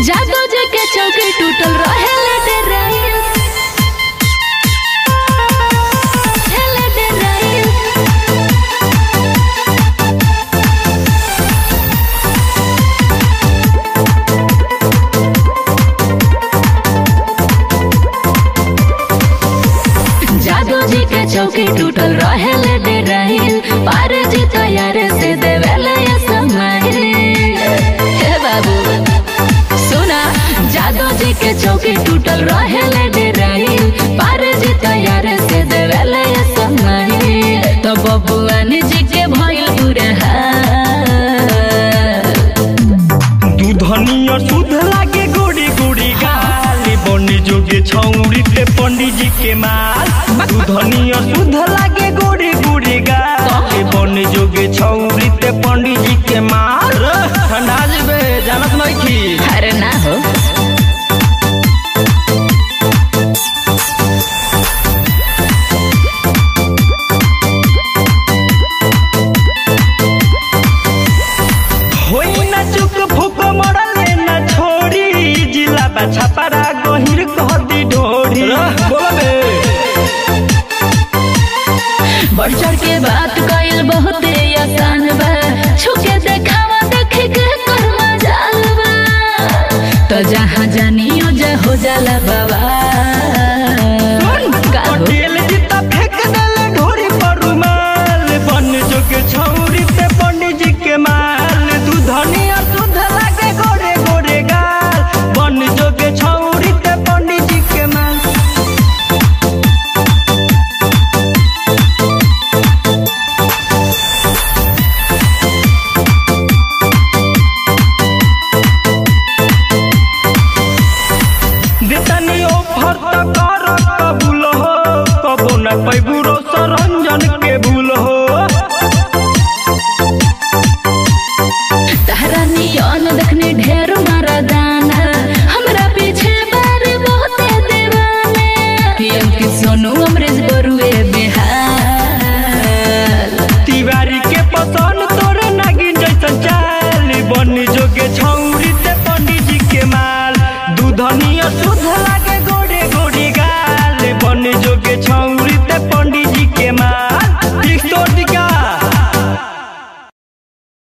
जादू जी के चौकी टूटल रहे ले डराइल हेले डराइल जादू जी के चौकी टूटल रहे ले डराइल पार जी तैयार से देवेले ये समय हे बाबू सुना जादू जी के चौकी टूटल रहे ले डराइल पार जी तैयार से देवेले ये समय तो बबुआन जी के भइल बुरे हाल दूधनिया सुध लागे गोड़ी गोड़ी गाली बनी जोगे छौरी ते पंडित जी के माल दूधनिया सुध लागे गोड़ी गोड़ी गाली बनी जोगे छौरी ते पंडित जी के माल ठंडा जेबे जानत नहीं की अरे ना हो होई ना चुक फुक मरले ना छोड़ी जिला बा छपरा गहिर कह दी ढोड़ी बोलबे बढ़ चढ़ के बात कइल बहुते आसान बा छुके देखावा देखे के कर मजाल बा तो जहाँ जानियो जा हो जाला बाबा का हो? पटेल जीता फेंक देले ढोरी पर रुमाल बन जोगे छौरी ते पंडित जी के माल दूधनिया दूध लागे गोरे गोरे गाल बन जोगे छौरी ते पंडित जी के माल देतनी ऑफर त कर कबूल हो कबो न पैबू रो सरंजन के भूल हो तहरा नियन देखने ढेर मारा दाना हमरा पीछे बार बहुते दीवाना पीएम की सोनू अमरेश बरुए बिहार तिवारी के पसंद तोरे नागिन जैसन चाल बन जोगे छौरी ते पंडित जी के माल दूधनिया शुद्ध लागे